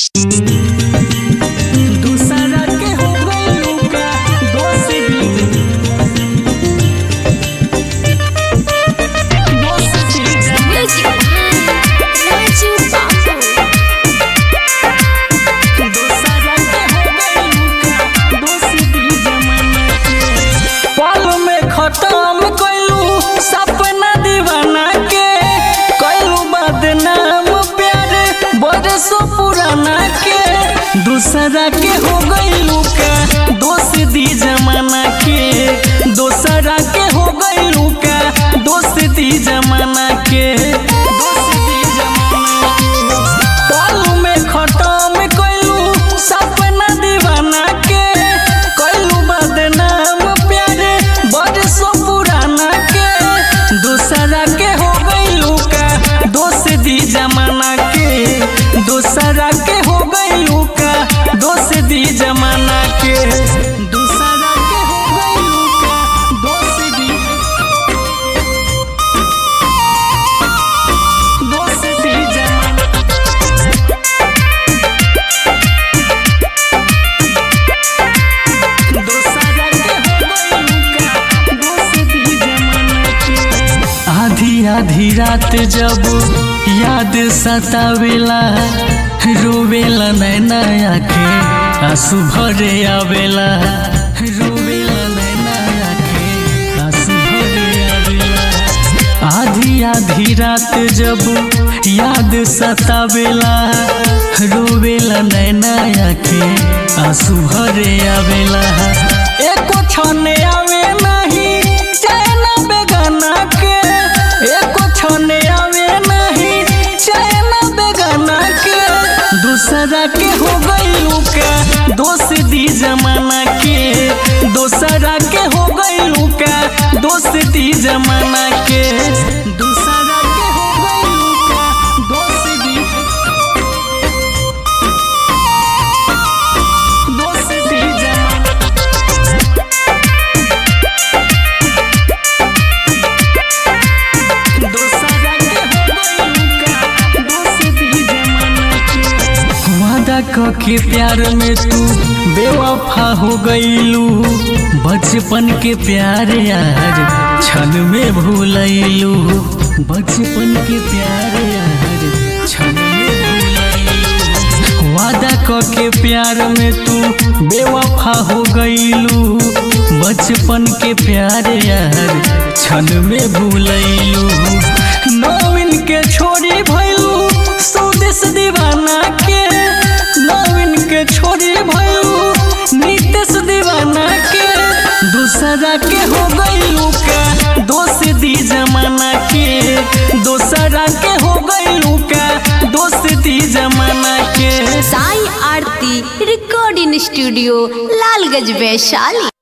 दूसरा के हो गइलू का दोस्त भी दोस्त भी दूसरा के हो गइलू का दोस्त भी जमाना के पल में खत्म कइलू सपना दीवाना के कइलू बदनाम प्यार बरसों पुराना के दूसरा के हो गइलू का दोस्त दी जमाना के दूसरा के हो गइलू का दोस्त दी जमाना के दोस्त दी जमाना के पल में खत्म कइलू सपना दीवाना के कइलू बदनाम प्यारे बरसों पुराना के दूसरा के हो गइलू का दोस्त दी जमाना के दूसरा के हो गइलू का दोस्त दी जमाना के दूसरा के हो गइलू का दोस्त दी दोस्त दी जमाना आधी आधी रात जब याद सतावेला रोवेला नैना आखे आंसू भरे आवेला रोवेला नैना आखे आंसू भरे आवेला आधी आधी रात जब याद सतावेला रोवेला नैना आखे आंसू भरे आवेला एको छने आवे नहीं चैन बेगाना के एको छने आवे नहीं चैन बेगाना के दूसरा के हो गइलू का दोस्त दी जमाना के दूसरा के हो गइलू का दोस्त दी जमाना के दूसरा के हो गइलू का दोस्त दी दोस्त दी जमाना दूसरा के हो गइलू का दोस्त दी जमाना के वादा क के प्यार में तू बेवफा हो गईलू बचपन के प्यार यार क्षण में भूलैलू बचपन के प्यार यार क्षण में भूलैलू वादा क के प्यार में तू बेवफा हो गईलू बचपन के प्यार यार क्षण में भूलैलू नवीन के छोड़ी भैलू स्वदेश दीवाना के नवीन के छोड़ी भैलू नीतीश दीवाना के दूसरा के हो गईलू का दोस्त दी जमाना के दूसरा के हो गईलू का दोस्त दी जमाना के साई आरती रिकॉर्डिंग स्टूडियो लालगंज वैशाली